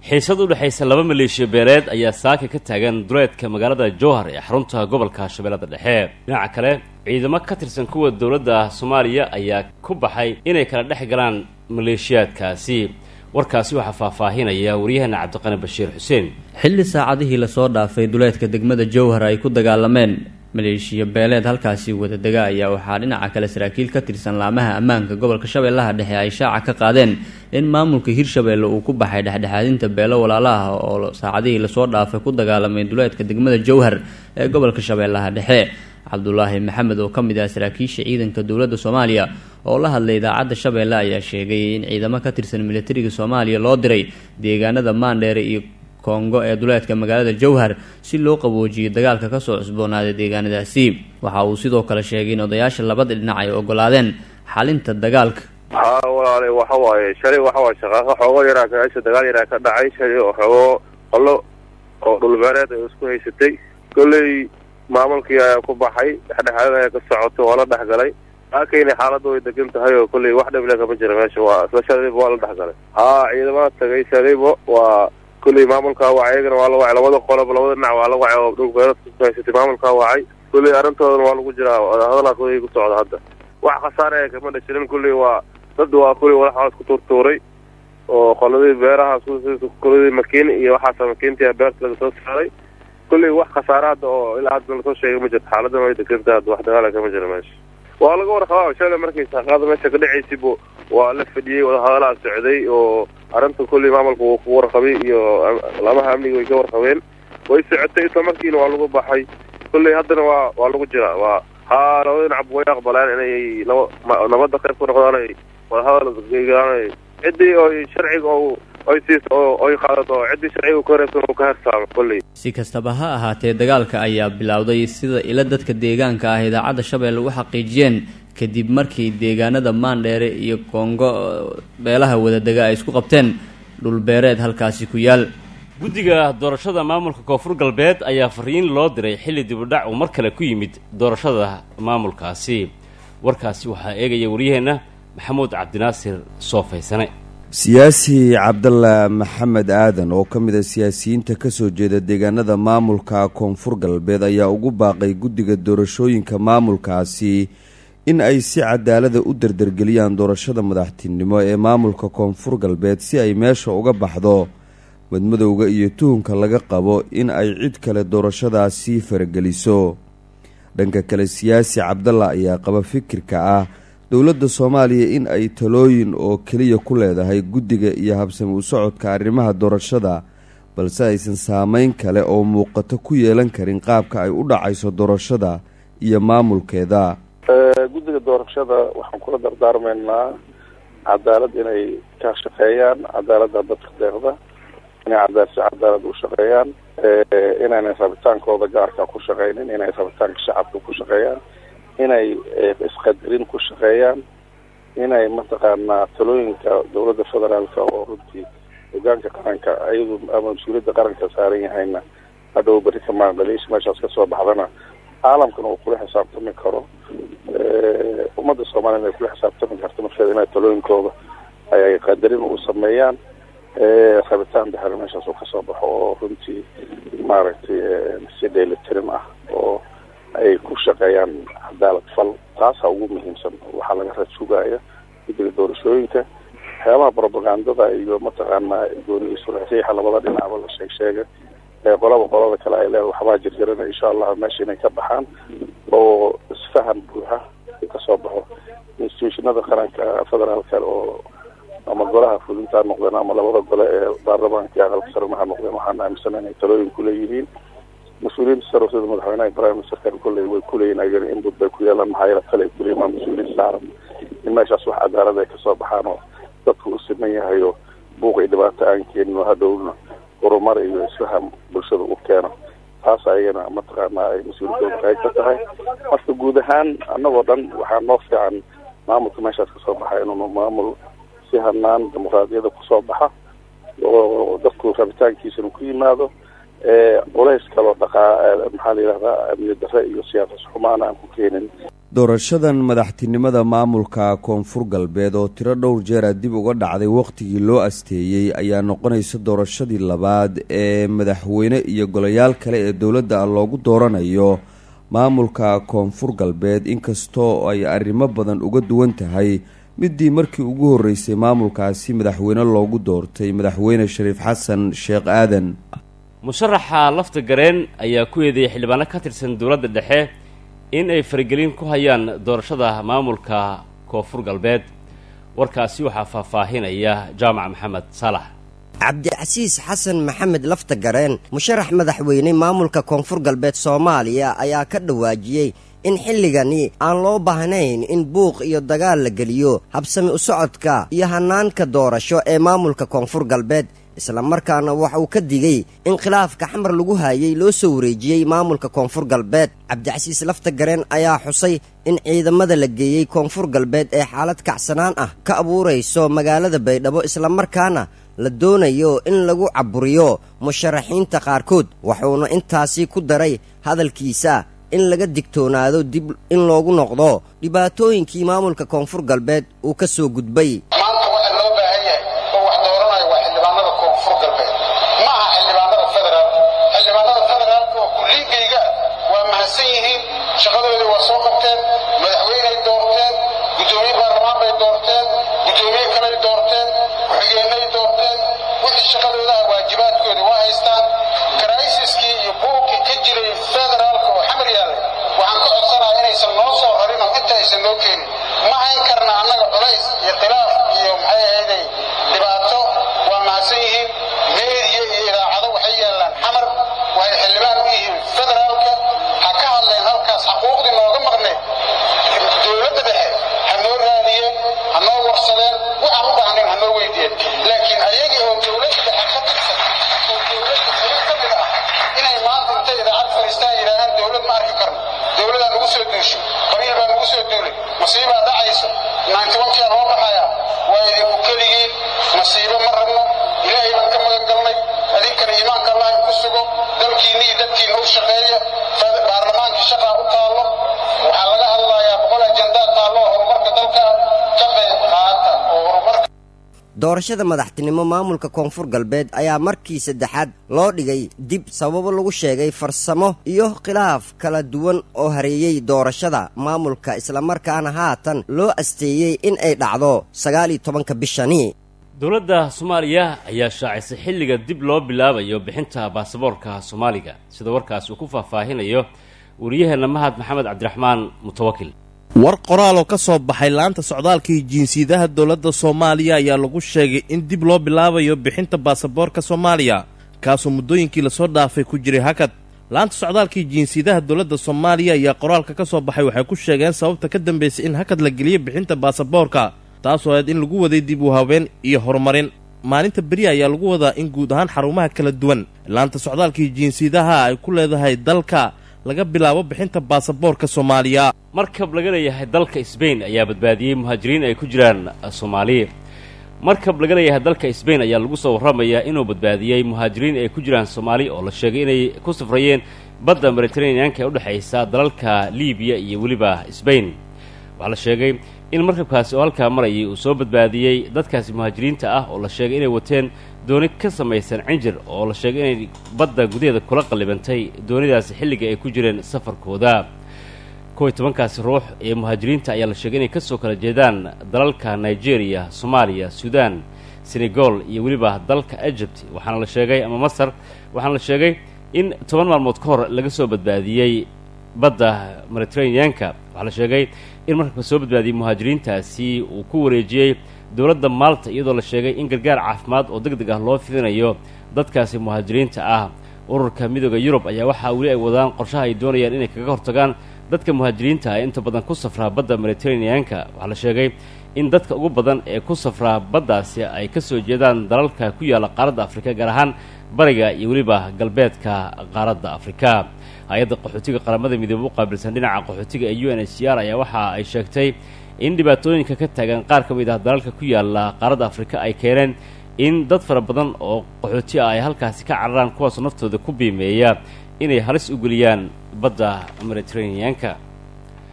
xiisad u dhexaysa laba maleeshiya beeleed ayaa saaka ka taagan duleedka magaalada jowhar ee xarunta gobolka shabeellada dhexe dhinaca kale ciidamo ka tirsan kuwa dowladda soomaaliya ayaa ku baxay inay kala dhex galaan maleeshiyaadkaasi warkaasi waxaa faahfaahinaya waryaheena cabdiqani bashiir xuseen xilli saacadihii lasoo dhaafay duleedka degmada jowhar ay ku dagaalameen maleeshiya beeleed halkaasi wadadega ayaa waxaa dhinaca kale saraakiil ka tirsan laamaha ammaanka gobolka shabeellaha dhexe ay shaaca ka qaadeen in maamulka hirshabeelle uu ku baxay dhexdhexaadinta beelo walaalaha oo saacadihii lasoo dhaafay ku dagaalamay duleedka degmada jowhar ee gobolka shabeellaha dhexe cabdulaahi maxamed oo ka mid ah saraakiisha ciidanka dowladda soomaaliya oo la hadlay idaacadda shabeelle ayaa sheegay in ciidamo ka tirsan militariga soomaaliya loo diray deegaanada maandheere iyo kongo ee duleedka magaalada jowhar si loo qaboojiyay dagaalka kasoo cusboonaaday deegaanadaasi waxa uu sidoo kale sheegay in odayaasha labada dhinac ay ogolaadeen xalinta dagaalka haa walaale waxa waaye shalay waxa waaye shaqaaqo xoogo yaraa kaasha dagaal yaraa ka dhacay shalay oo xoogo qolo oo dhulbeereed ay isku haysatay kolley maamulkii ayaa ku baxay dhexdhexaadin ayaa ka socotay waa la dhexgalay laakayna xaaladda way degan tahay oo kolley wax dhibile kama jira meesha waa isla shalayba waa la dhexgalay haa ciidamada tagay shalayba waa kulley maamulkaa wacay iyagana waa la wacay labada qolob labada dhinac waa la wacay oo dhulbeereedka ku haysatay maamulkaa wacay kulley arrintoodana waa lagu jiraa hadalaa kulley ku socda hadda wax khasaare ee kama dhashirin kulley waa dad waa kulley walaxaas ku turtuuray oo qoladii beeraha qoladii makiin iyo waxaasa makiintii beerta laga soo saaray kulley wax khasaare hadda oo ilaa hadda lasoo sheegay ma jirto xaaladdan way degantahay hadda wax dagaala kama jira meesha waa laga warqabaa shalay markay saaqaada meesha ka dhacaysibu waa la fadhiyey wadahadalaa socday oo arrinta kulley maamulka wuu ku warqabay iyo laamaha amniga way ka warqabeen way socotay isla markiina waa lagu baxay kulley haddana waa waa lagu jiraa waa haa labada dhinacba way aqbaleen inay naba nabadda qayb ku noqdaan ay wadahadal geegaan ciddii oy sharciga o oy siiso oo oy qaadato ciddii sharciga ku horeebsan uu ka hersaamo kulley si kastaba ha ahaatee dagaalka ayaa bilowday sida ila dadka deegaanka ah idaacadda shabeelle u xaqiijiyeen kadib markii deegaanada maandheere iyo kongo beelaha wadadega ay isku qabteen dhulbeereed halkaasi ku yaal guddiga doorashada maamulka koonfur galbeed ayaa fariin loo diray xilli dibudhac uu mar kale ku yimid doorashada maamulkaasi warkaasi waxaa eegaya waryaheenna maxamuud cabdinaasir soofaysane siyaasi cabdalla maxamed aadan oo ka mid a siyaasiyiinta kasoo jeeda deegaanada maamulka koonfur galbeed ayaa ugu baaqay guddiga doorashooyinka maamulkaasi in ay si cadaalada u dardargeliyaan doorashada madaxtinimo ee maamulka koonfur galbeed si ay meesha uga baxdo madmadowga iyo tuhunka laga qabo in ay cid kale doorashadaasi farageliso dhanka kale siyaasi cabdalla ayaa qaba fikirka ah dowladda soomaaliya in ay talooyin oo keliya ku leedahay guddiga iyo habsami u socodka arrimaha doorashada balse aysan saameyn kale oo muuqato ku yeelan karin qaabka ay u dhacayso doorashada iyo maamulkeeda guddiga doorashada waxaan kula dardaarmaynaa cadaalad inay ka shaqeeyaan cadaaladda dadka deeqda inay cadaal si cadaalad u shaqeeyaan inaynay rabitaankooda gaarka ku shaqeynin inay rabitaanka shacabka ku shaqeeyaan inay isqadarin ku shaqeeyaan inay mataqaanaa talooyinka dowladda federaalka oo runtii hogaanka qaranka iyadu ama mas-uuliyadda qaranka saaran yahayna hadhow beri ka maaqdaliisha meeshaas kasoo baxdana caalamkana uu kula xisaabtami karo ummadda soomaaliyana ay kula xisaabtami karto markeeda inay talooyinkooda ay qadarin u sameeyaan rabitaan baxer meeshaas uu kasoo baxo oo runtii maaragtay si dheelitirin ah oo ay ku shaqeeyaan cadaalad fal taasa ugu muhiimsan waxaa laga rasuugaya guddiga doorashooyinka waxyaabaha propagandada iyo mataqaanaa gooni isuraxiixa labada dhinacba la sheeg sheega ee qolaba qolada kale ay leedahay waxbaa jirjirana insha allah meesha inay ka baxaan oo isfahan buuxa kasoo baxo institutionada qaranka federaalka oo ama golaha fulinta ha noqdeen ama labada gole ee baarlamaanka iyo aqalka sarena ha noqdeen waxaan aaminsana inay talooyin kuleeyihiin mas-uuliyiinta sare sida madaxweynaha prime ministerka kulley way kuleeyihin ayagana inbud bay ku yeelaan maxaa yeele kale ay kuleeyihin waa mas-uuliyiin saaran in meeshaas wax cadaalad ay kasoo baxaan oo dadku u siman yahay oo buuq iyo dhibaato aan keenin oo hadhowna horumar iyo isfaham bulshada u keeno taas ayagana mataqaanaa ay mas-uuliyadooda qayb ka tahay marka guud ahaan annagoo dhan waxaa noo fiican maamulka meeshaas kasoo baxa inuunu maamul si hanaan dimuqraadiyada kusoo baxa oo dadku rabitaankiisana ku yimaado culays kaloo dhaqaa maxaa la yidhahdaa amni darre iyo siyaasas xumaan aan ku keenin doorashadan madaxtinimada maamulka koonfur galbeed oo tiro dhowr jeera dib uga dhacday wakhtigii loo asteeyey ayaa noqonaysa doorashadii labaad ee madaxweyne iyo golayaal kale ee dowladda loogu dooranayo maamulka koonfur galbeed inkastoo ay arrimo badan uga duwan tahay midii markii ugu horreysay maamulkaasi madaxweyne loogu doortay madaxweyne shariif xasan sheekh aadan musharaxa lafta gareen ayaa ku eedeeyay xildhibaano ka tirsan dowladda dhexe in ay faragelin ku hayaan doorashada maamulka koonfur galbeed warkaasi waxaa faahfaahinaya jaamac maxamed saalax cabdicasiis xasan maxamed lafta gareen musharax madaxweyne maamulka koonfur galbeed soomaaliya ayaa ka dhawaajiyey in xilligani aan loo baahnayn in buuq iyo dagaal la geliyo habsami u socodka iyo hanaanka doorasho ee maamulka koonfur galbeed islamarkaana waxa uu ka digay in khilaafka xamar lagu haayay loo soo wareejiyey maamulka koonfur galbeed cabdicasiis lafta gareen ayaa xusay in ciidamada la geeyey koonfur galbeed ee xaalad kacsanaan ah ka abuurayso magaalada baydhabo islamarkaana la doonayo in lagu caburiyo musharaxiinta qaarkood wuxuuna intaasi ku daray hadalkiisa in laga digtoonaado dib in loogu noqdo dhibaatooyinkii maamulka koonfur galbeed uu ka soo gudbay shaqadoodii waa soo qabteen madaxweyney doorteen guddoomiye baarlamaan bay doorteen guddoomiye kaley doorteen ku-xigeenay doorteen wixii shaqadoodaha waajibaadkoodii waa haystaan karaysiskii iyo buuqii ka jiray federaalka oo xamar yaallay waxaan ka codsanaya inaysan noo soo rarin oo inta aysan noo keenin ma hayn karna annaga culays iyo khilaaf iyo maxay ahayday dhibaato waa mahadsan yihiin meediya iyo idaacado waxay yaallaan xamar waxay xildhibaan u yihiin federaalka ha ka hadleen halkaas xaquuqdii nooga maqneed dowladda dhexe ha noo raadiyeen ha noo warsadeen waxaan u baahnayn ha noo weydiiyeen laakiin ayagii oo dowladda dhexe ka tirsan oo dowladda xubin ka mid ah inay maanta intay idaacad fadhiistaan yidhaahaan dowlad ma arki karno dowladaa nagu soo duushay qabiil baa nagu soo duulay masiibaa dhacaysa naantiwankiyaa noo baxaya waa idinku keligiin masiibo ma rabno ilaahay baan ka magan galnay adinkana iimaanka allah ku sugo dalkiinna iyo dadkiinna u shaqeeya baarlamaankii shaqaa u taallo waxaa laga hadlayaa boqol ajendaa taallo horumarka dalka ka qayb qaata oo horumarka doorashada madaxtinimo maamulka koonfur galbeed ayaa markii saddexaad loo dhigay dib sababo lagu sheegay farsamo iyo khilaaf kala duwan oo hareeyey doorashada maamulka islamarkaana haatan loo asteeyey in ay dhacdo sagaal iyo tobanka bishani dowladda soomaaliya ayaa shaacisay xilliga dib loo bilaabayo bixinta baasaboorka soomaaliga sida warkaas uu ku faahfaahinayo wariyaheenna mahad maxamed cabdiraxmaan mutawakil war qoraal oo ka soo baxay laanta socdaalkii jinsiyadaha dowladda soomaaliya ayaa lagu sheegay in dib loo bilaabayo bixinta baasaboorka soomaaliya kaasoo muddooyinkii lasoo dhaafay ku jiray hakad laanta socdaalkii jinsiyadaha dowladda soomaaliya ayaa qoraalka ka soo baxay waxay ku sheegeen sababta ka dambaysay in hakad la geliyo bixinta baasaboorka taasoo aad in lagu waday dib u haween iyo horumarin maalinta beri ayaa lagu wadaa in guud ahaan xarumaha kala duwan laanta socdaalkii jinsiyadaha ay ku leedahay dalka laga bilaabo bixinta baasaboorka soomaaliya markab laga leeyahay dalka sbain ayaa badbaadiyey muhaajiriin ay ku jiraan soomaali markab laga leeyahay dalka sbain ayaa lagu soo warramayaa inuu badbaadiyey muhaajiriin ay ku jiraan soomaali oo la sheegay inay ku safrayeen badda mediteraneanka ee udhexaysa dalalka libiya iyo weliba sbain waxaa la sheegay in markabkaasi oo halkaa marayay uu soo badbaadiyey dadkaasi muhaajiriinta ah oo la sheegay inay wateen dooni ka samaysan cinjir oo la sheegay inay badda gudaheeda kula qallibantay doonidaasi xilliga ay ku jireen safarkooda kow iyo tobankaasi ruux ee muhaajiriinta ayaa la sheegay inay ka soo kala jeedaan dalalka nigeria soomaaliya suudaan senegal iyo weliba dalka egypt waxaana la sheegay ama masar waxaana la sheegay in toban maalmood ka hor laga soo badbaadiyey badda mediteraneanka waxaa la sheegay in markabka soo badbaadiyey muhaajiriintaasi uu ku wareejiyey dowladda maalta iyadoo la sheegay in gargaar caafimaad oo deg deg ah loo fidinayo dadkaasi muhaajiriinta ah ururka midooda yurub ayaa waxaa weli ay wadaan qorshaha ay doonayaan inay kaga hortagaan dadka muhaajiriinta ah ee inta badan ku safraa badda mediteraneanka waxaa la sheegay in dadka ugu badan ee ku safraa baddaasi ay ka soo jeedaan dalalka ku yaalla qaaradda afrika gaar ahaan bariga iyo weliba galbeedka qaaradda afrika hay-adda qaxootiga qaramada midoobe u qaabilsan dhinaca qaxootiga ee u n h c r ayaa waxa ay sheegtay in dhibaatooyinka ka taagan qaar ka mid ah dalalka ku yaalla qaaradda afrika ay keeneen in dad fara badan oo qaxooti ah ay halkaasi ka cararaan kuwaasoo naftooda ku biimeeya inay halis u geliyaan badda mediteraneanka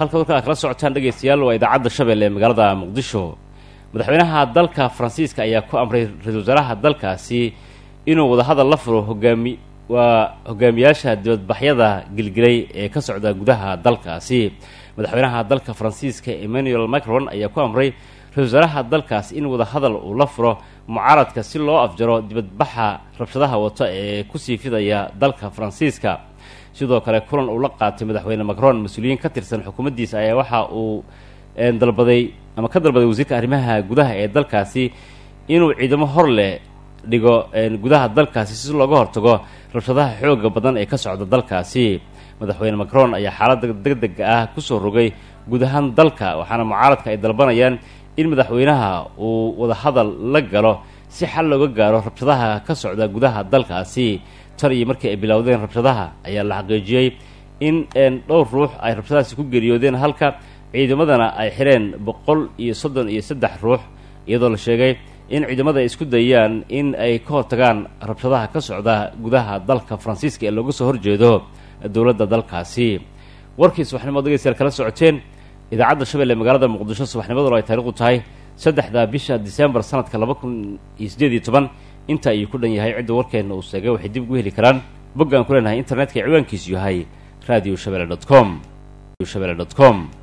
halka warka aad kala socotaan dhegaystayaal waa idaacadda shabeelle ee magaalada muqdisho madaxweynaha dalka faransiiska ayaa ku amray ra-iisul wasaaraha dalkaasi inuu wadahadal la furo hogaami waa hogaamiyaasha dibadbaxyada gilgilay ee ka socda gudaha dalkaasi madaxweynaha dalka faransiiska emmanuel macron ayaa ku amray ra-isul wasaaraha dalkaasi in wadahadal uu la furo mucaaradka si loo afjaro dibadbaxa rabshadaha wato ee kusii fidaya dalka faransiiska sidoo kale kulan uu la qaatay madaxweyne macron mas-uuliyiin ka tirsan xukuumaddiisa ayaa waxa uu dalbaday ama ka dalbaday wasiirka arrimaha gudaha ee dalkaasi inuu ciidamo hor leh dhigo gudaha dalkaasi si looga hortago rabshadaha xooga badan ee ka socda dalkaasi madaxweyne macron ayaa xaaladda degdega ah kusoo rogay guud ahaan dalka waxaana mucaaradka ay dalbanayaan in madaxweynaha uu wadahadal la galo si xal looga gaaro rabshadaha ka socda gudaha dalkaasi tan iyo markii ay bilowdeen rabshadaha ayaa la xaqiijiyey in dhowr ruux ay rabshadahaasi ku geeriyoodeen halka ciidamadana ay xireen boqol iyo soddon iyo saddex ruux iyadoo la sheegay in ciidamada ay isku dayaan in ay ka hortagaan rabshadaha ka socda gudaha dalka faransiiska ee looga soo horjeedo dowladda dalkaasi warkii subaxnimo degeystayaal kala socoteen idaacadda shabeelle magaalada muqdisho subaxnimaduna ay taariikhdu tahay saddexda bisha disembar sanadka laba kun iyo siddeed iyo toban inta ayuu ku dhan yahay cidda warkeenna uu seegay waxay dib ugu heli karaan boggaan ku leenahay internetka ciwaankiisu yahay radio shabelle dot com shabelle dot com